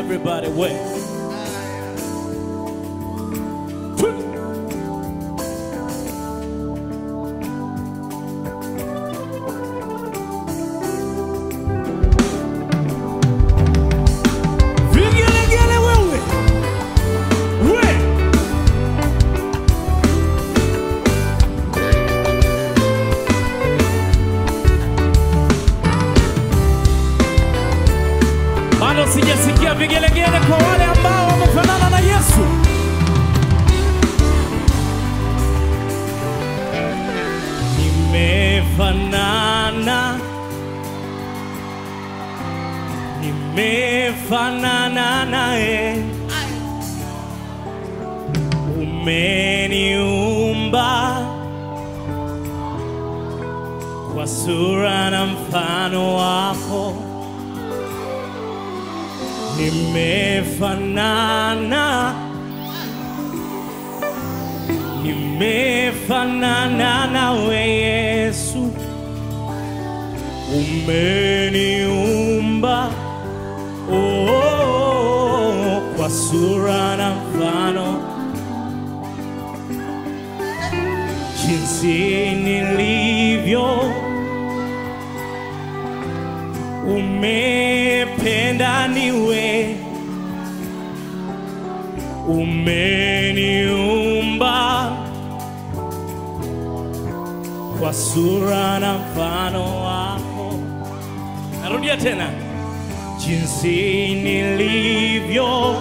Everybody wait. Vigelegele wewe. We. Bado sijasikia vigelegele kwa wale ambao wamefanana na Yesu. Nimefanana, nimefanana naye, umeniumba kwa sura na mfano wako nimefanana nimefanana nawe Yesu, umeniumba oh, kwa sura na mfano jinsi nilivyo umependa niwe umeniumba kwa sura na mfano wako. Narudia tena, jinsi nilivyo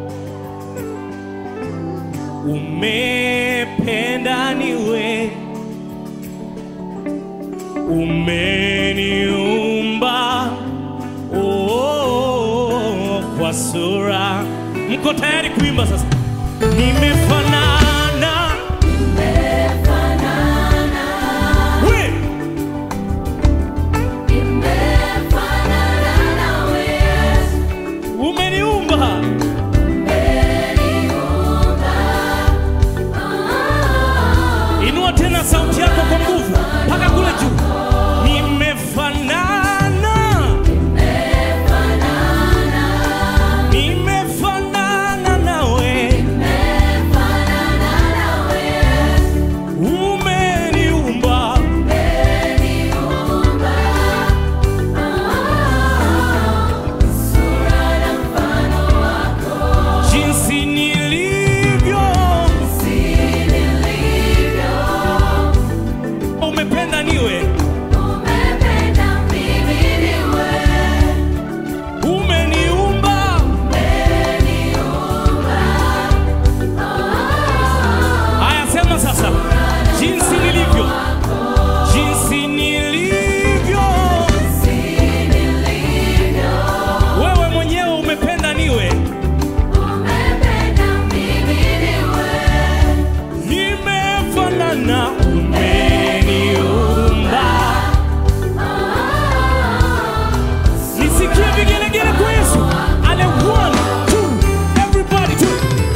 umependa niwe umeniumba oh, kwa sura. Mko tayari kuimba sasa? Nimefanana we umeniumba Inua tena sauti yako kwa nguvu mpaka kule juu. Nimefanana, nimefanana nawe, umeniumba jinsi nilivyo, umependa niwe, umeniumba Haya, sema sasa, jinsi nilivyo, jinsi nilivyo, wewe mwenyewe umependa niwe, nimefanana, umeniumba. Nisikie vigelegele kwa Yesu. Ale, one, two, everybody, two.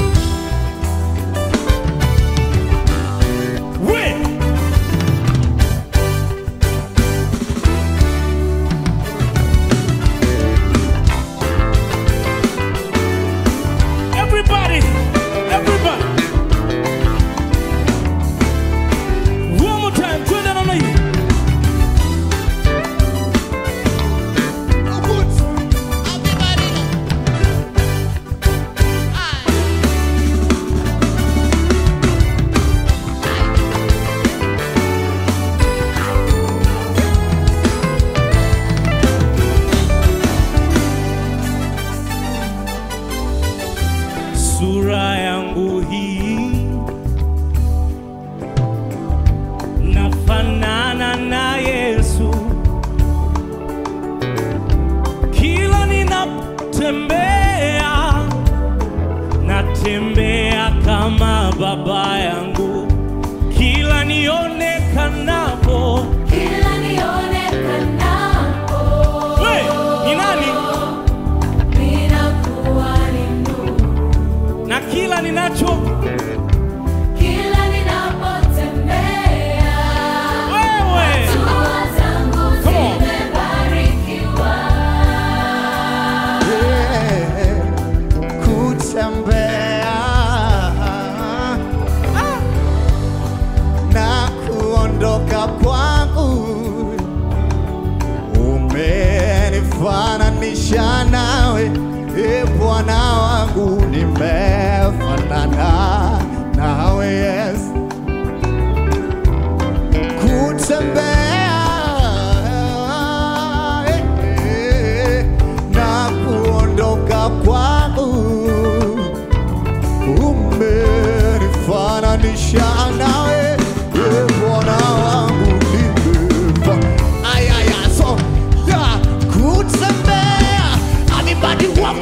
We. Everybody, everybody. One nimefanana nawe Yesu, kutembea eh, eh, na kuondoka kwangu umenifananisha nawe eh, Bwana wangu nimefa ayaya so yeah, kutembea everybody walk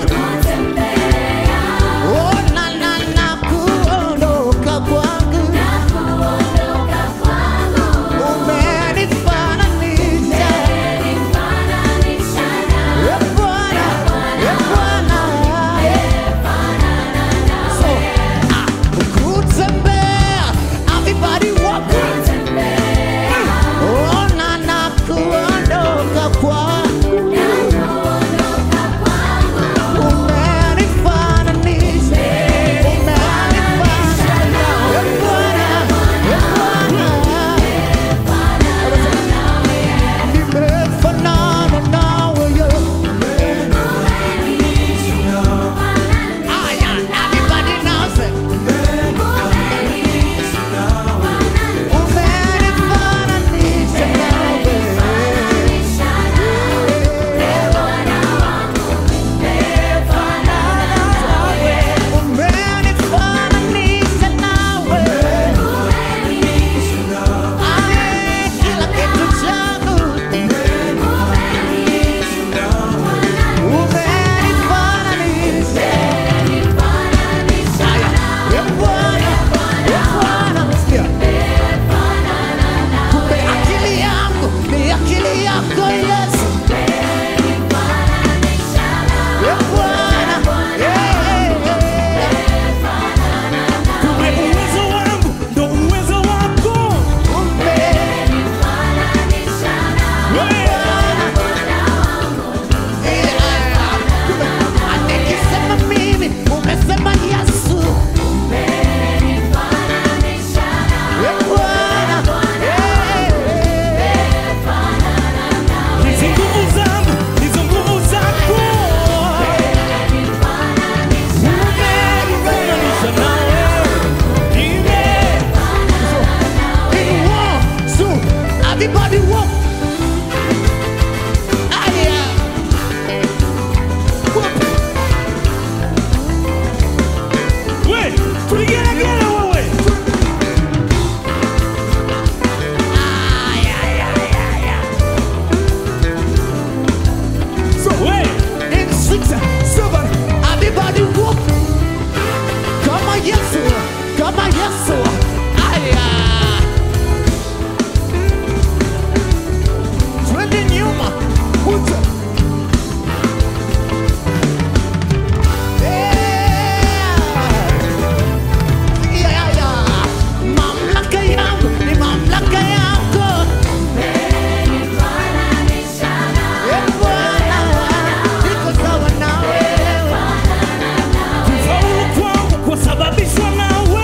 oh na na na kuondoka kwangu umenifananisha eh, Bwana eh, Bwana so ah, kutembea everybody walk oh na na kuondoka kwangu umenifananisha umenifananisha eh, Bwana eh, Bwana nimefanana nawe Yesu Aya, everybody now say, umenifananisha nawe. Umenifananisha nawe. Aya, kila kitu changu. Umenifananisha. Aya, eh, Bwana, eh, Bwana, sikia. Kumbe akili yangu ni akili yako Yesu. Eh, Bwana, eh, eh, eh. Kumbe uwezo wangu ndo uwezo wako. Nikisema mimi umesema Yesu. Eh, Bwana, eh, eh. Hizi nguvu zangu ndizo nguvu zako. Umenifananisha nawe. Nime- In one, two, everybody walk. Aya. Walk. We, tuligelegele wewe. Aya, aya, aya, aya. We, In six, seven, everybody walk. Kama Yesu, kama Yesu. Aya. Twende nyuma. Kuja. Yeah. Yeah, yeah, yeah. Mamlaka yangu ni mamlaka yako. Eh, Bwana, niko sawa na wewe. kufaulu kwangu kwasababishwa nawe.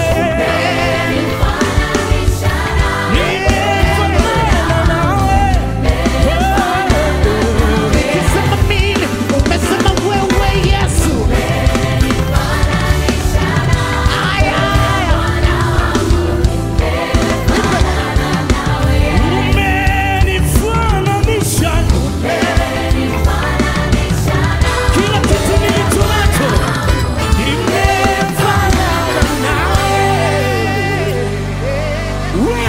Nimefanana nawe. Nikisema mimi, umesema wewe Yesu. Aya, aya. Umenifananisha. Kila kitu nilicho nacho kimefanana nawe. We.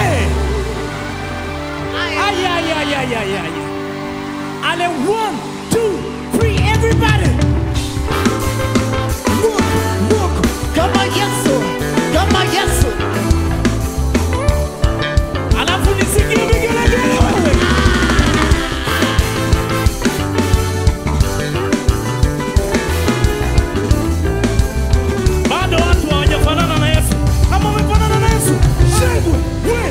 Ay, ay, ay, ay, ay, ay. Ale, one, two, three, everybody. Look, look, kama Yesu, kama Yesu. Alafu nisikie vigelegele wewe. Bado watu hawajafanana na Yesu. Kama umefanana na Yesu, shangwe, we.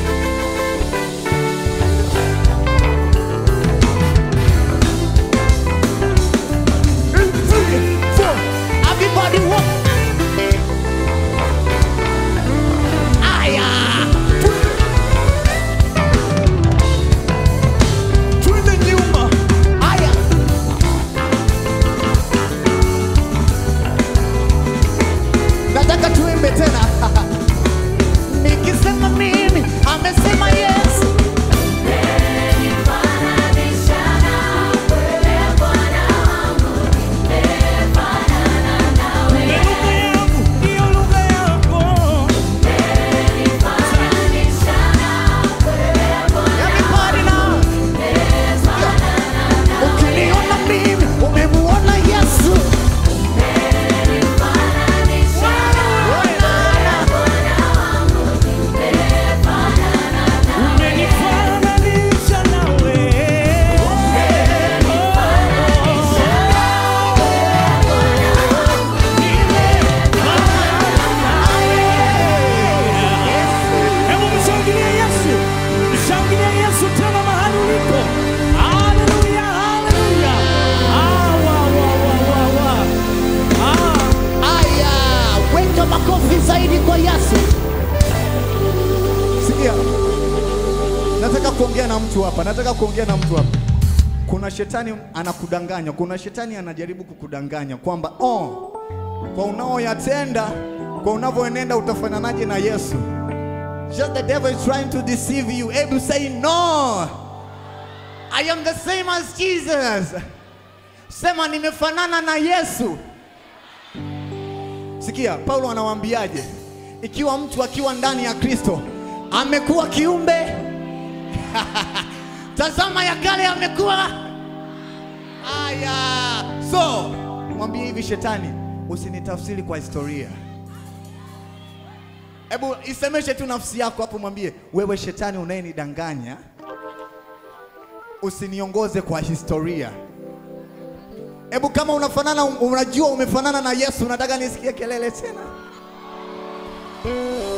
kuongea na mtu hapa, nataka kuongea na mtu hapa. Kuna shetani anakudanganya, kuna shetani anajaribu kukudanganya kwamba oh, kwa unaoyatenda, kwa unavyoenenda utafananaje na Yesu. Just the devil is trying to deceive you. Able say no. I am the same as Jesus. Sema nimefanana na Yesu. Sikia, Paulo anawaambiaje? Ikiwa mtu akiwa ndani ya Kristo amekuwa kiumbe, tazama ya kale yamekuwa haya. So mwambie hivi shetani, usinitafsiri kwa historia. Hebu isemeshe tu nafsi yako hapo, mwambie wewe shetani unayenidanganya, usiniongoze kwa historia. Hebu kama unafanana, unajua umefanana na Yesu, unataka nisikie kelele tena?